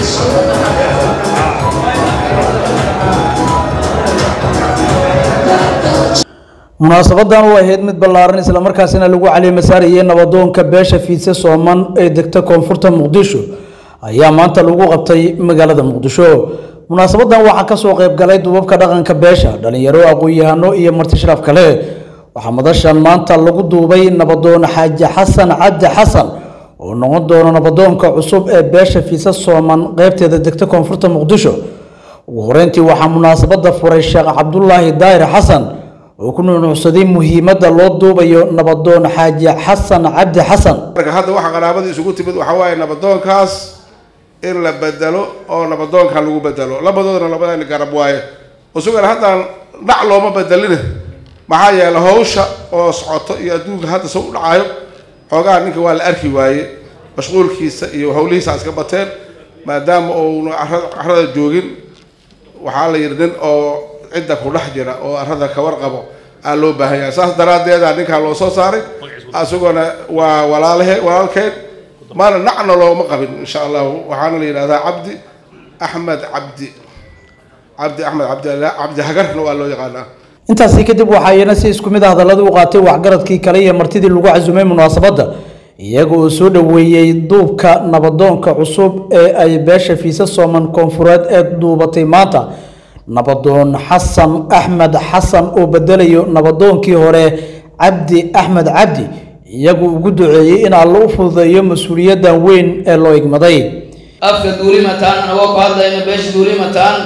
munaasabadan u ahayd mid ballaaran islamarkaasina lagu caliimasaarayay nabadoonka beesha fiidse sooman ee degta koonfurta muqdisho ayaa maanta lagu qabtay magaalada muqdisho munaasabadan waxaa kasoo qayb galay duubabka dhaqanka beesha dhalinyaro aqoon-yahano iyo marti sharaf kale waxaa madashan maanta lagu duubay nabadoon xaaji xasan cabdi xasan oo noqon doono nabadoonka cusub ee beesha fiidse sooman qeybteeda degta koonfurta muqdisho ugu horeyntii waxaa munaasabada furay sheekh cabdulaahi daahir xasan oo ku nuunuucsaday muhiimadda loo duubayo nabadoon xaaji xasan cabdi xasan marka hadda waxa qaraabadii isugu timid waxaa waaye nabadoonkaas in la bedelo oo nabadoonkan lagu bedelo labadoodana labadani garab waaye isagana haddaan dhac looma bedelina maxaa yeele hawsha oo socoto iyo adduunka hadda sa u dhacayo xoogaha ninka waa la arki waaye mashquulkiisa iyo hawlihiisa iska bateen maadaama uuna carada joogin waxaa la yidhi nin oo cidda ku dhex jira oo arada ka warqabo aa loo baahan yahay saas daraaddeeda ninkaa loo soo saaray isaguna waa walaalahe walaalkeed maana nacna looma qabin insha allahu waxaana la yidhahdaa cabdi axmed cabdi cabdi axmed cabdi cabdi hagarna waa loo yaqaanaa intaasi kadib waxaa iyana si isku mid ah hadalladii u qaatay waxgaradkii kale iyo martidii lagu casumay munaasabadda iyaga oo soo dhoweeyey duubka nabadoonka cusub ee ay beesha fiise sooman koonfureed ee duubatay maanta nabadoon xasan axmed xasan oo bedelayo nabadoonkii hore cabdi axmed cabdi iyagu ugu duceeyey in alla u fududeeyo mas-uuliyaddan weyn ee loo igmaday afka duulimataan anagoo ku hadlayna beesha duulimataan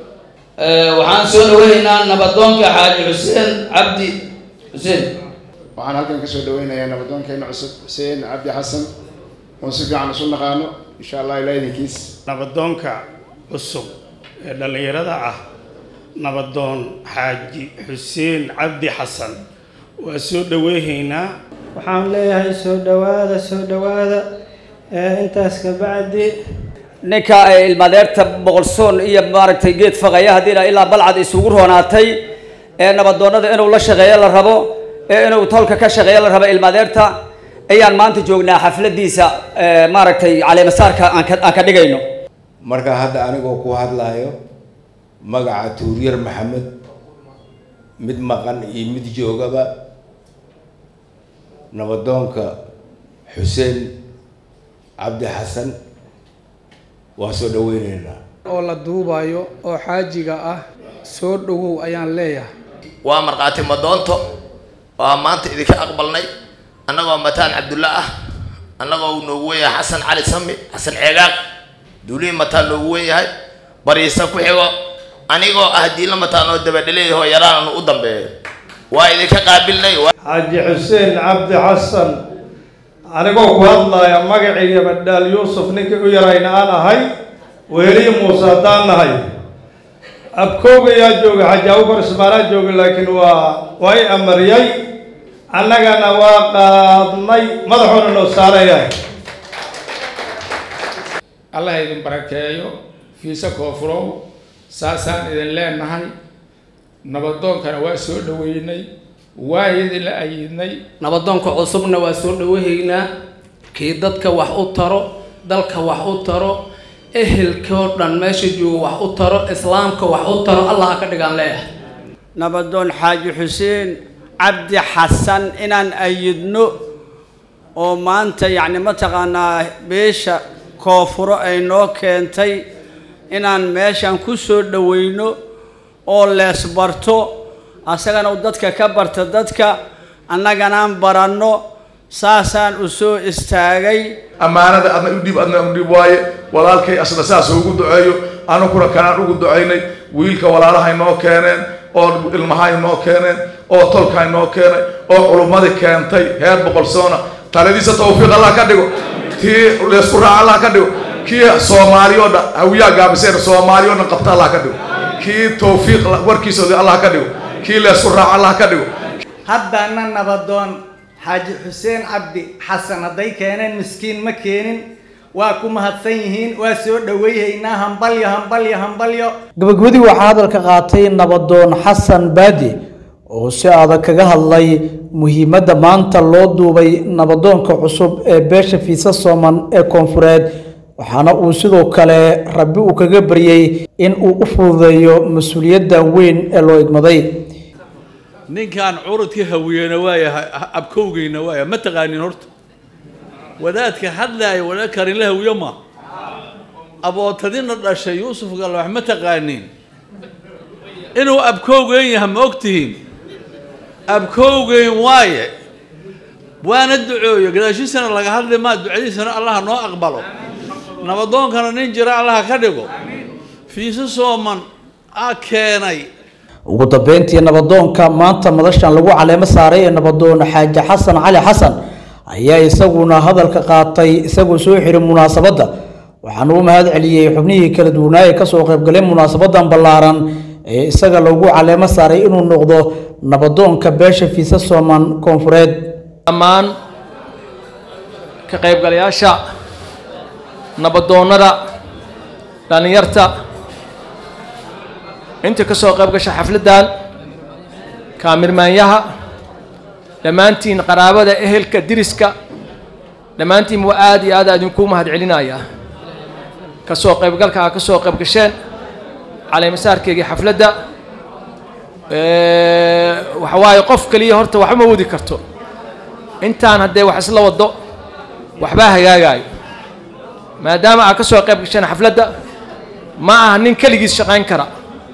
waxaan soo dhaweynaynaa nabadoonka xaaji xuseen cabdi xuseen waxaan halkan kasoo dhaweynayaa nabadoonkeena cusub xuseen cabdi xasan oo si fiican isu naqaano insha allah ilaa idinkiis nabadoonka cusub ee dhallinyarada ah nabadoon xaaji xuseen cabdi xasan waa soo dhaweyhaynaa waxaan leeyahay soo dhowaada soo dhowaada intaas ka bacdi ninka ilmadeerta boqolsoon iyo maaragtay geed faqaya haddii ilaa balcad isugu roonaatay ee nabadoonnada inuu la shaqeeyo la rabo ee inuu tolka ka shaqeeyo la rabo ilmadeerta ayaan maanta joognaa xafladiisa maaragtay caleemasaarka aan ka dhigayno marka hadda anigoo ku hadlayo magaca tuuryar maxamed mid maqan iyo mid joogaba nabadoonka xuseen cabdi xasan waa soo dhaweyneynaa oo la duubayo oo xaajiga ah soo dhowow ayaan leeyahay waa markhaati madoonto waa maanta idinka aqbalnay annagoo mataan cabdulla ah annagoo uu noogu weyahay xasan cali sami xasan ceegaaq duulihi mataan noogu weyahay bariisa ku xigo anigoo ah diila mataan oo dabadhaleeyahoo yaraananu u dambeeyo waa idinka qaabilnay xaaji xuseen cabdi xasan anigoo ku hadlaya magacii badhaal yuusuf ninkii u yarayna aan ahay weeliyi muuse haddaan nahay abkooga yaa jooga xaaji abukar ismaanaa jooga laakiin waa waa i amariyay annagana waa qaadnay madaxuuna noo saaran yahay allah idin barakeeyo fiise koofurow saasaan idin leenahay nabadoonkana waa soo dhaweynay waa idinla ayidnay nabadoonka cusubna waa soo dhawahaynaa kii dadka wax u taro dalka wax u taro ehelkoo dhan meesha jooga wax u taro islaamka wax u taro allah ha ka dhigaan leeyahay nabadoon xaaji xuseen cabdi xasan inaan ayidno oo maanta yacni mataqaanaa beesha koofuro ay noo keentay inaan meeshan ku soo dhaweyno oo leesbarto asagana u dadka ka barta dadka annaganaan baranno saasaan u soo istaagay ammaanada adna u dhiib adna u dhiib waaye walaalkay asna saas ugu duceeyo anuguna kanaan ugu ducaynay wiilka walaalahay noo keeneen oo ilmahay noo keeneen oo tolkahay noo keenay oo culummadii keentay heer boqolsoona taladiisa tawfiiq allah ka dhigo tii leesku raac allah ka dhigo kii soomaaliyo dhan hawiyaa gaabiseen soomaaliyo dhan qabta allah ka dhigo kii tawfiiq warkiisa allah ka dhigo kii leesku raac allah ka dhigo haddana nabadoon xaaji xuseen cabdi xasan hadday keeneen miskiin ma keenin waa ku mahadsan yihiin waa soo dhaweyhaynaa hambalyo hambalyo hambalyo gabagabadii waxaa hadalka qaatay nabadoon xasan baadi oo si adag kaga hadlay muhiimadda maanta loo duubay nabadoonka cusub ee beesha fiisa sooman ee koonfureed waxaana uu sidoo kale rabbi uu kaga baryey in uu u fududeeyo mas-uuliyadda weyn ee loo igmaday ninkan curudka hawiyena waayahay abkowgeyna waaya ma taqaanin horta wadaadka hadlaaya wadaad karinla hawiyo ma abootadina dhashay yuusuf galla wax ma taqaanin inuu abkowgeyn yahay ma ogtihiin abkowgeyn waaye waana ducooyo gadaashiisana laga hadli maa ducadiisana allaha noo aqbalo nabadoonkana nin jira allaha ka dhigo fiise sooman a keenay ugu dambeyntii nabadoonka maanta madashan lagu caleemo saaray ee nabadoon xaaji xasan cali xasan ayaa isaguna hadalka qaatay isagoo soo xiray munaasabadda waxaana u mahad celiyey xubnihii kala duwanaa ee kasoo qaybgalay munaasabadan ballaaran ee isaga lagu caleemo saaray inuu noqdo nabadoonka beesha fiise sooman koonfureed dhammaan ka qaybgalayaasha nabadoonnada dhallinyarta inta ka soo qayb gasha xafladdan kaamirmaanyaha dhammaantiin qaraabada ehelka diriska dhammaantiin waa aad iyo aad idinku mahad celinaya ka soo qaybgalka aa ka soo qayb gasheen caleemasaarkeygii xafladda waxa waaye qof keliya horta waxba ma wadi karto intaan haddee wax isla wado waxbaa hagaagaayo maadaama aad ka soo qayb gasheen xafladda ma aha nin keligiis shaqayn kara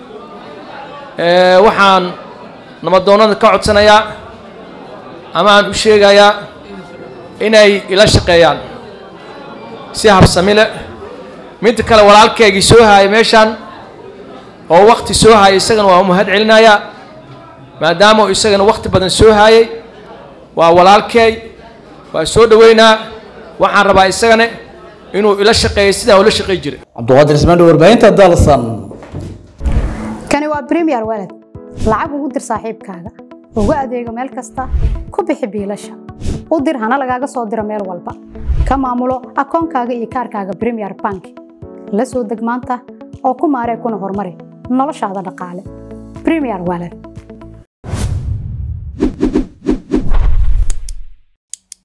waxaan nabadoonnada ka codsanayaa ama aan u sheegayaa inay ila shaqeeyaan si habsami leh midda kale walaalkeygii soo haayay meeshaan oo wakti soo haayay isagana waa u mahad celinayaa maadaama uu isagana wakti badan soo haayay waa walaalkeey waa soo dhoweynaa waxaan rabaa isagana inuu ila shaqeeyo sidaan ula shaqey jiray cabdiqaadir ismaandho warbaahinta dalsan kani waa premier walad lacag ugu dir saaxiibkaaga ugu adeego meel kasta ku bixi biilasha u dir hana lagaaga soo diro meel walba ka maamulo akoonkaaga iyo kaarkaaga premier bank la soo deg maanta oo ku maaree kuna horumari noloshaada dhaqaale premier walad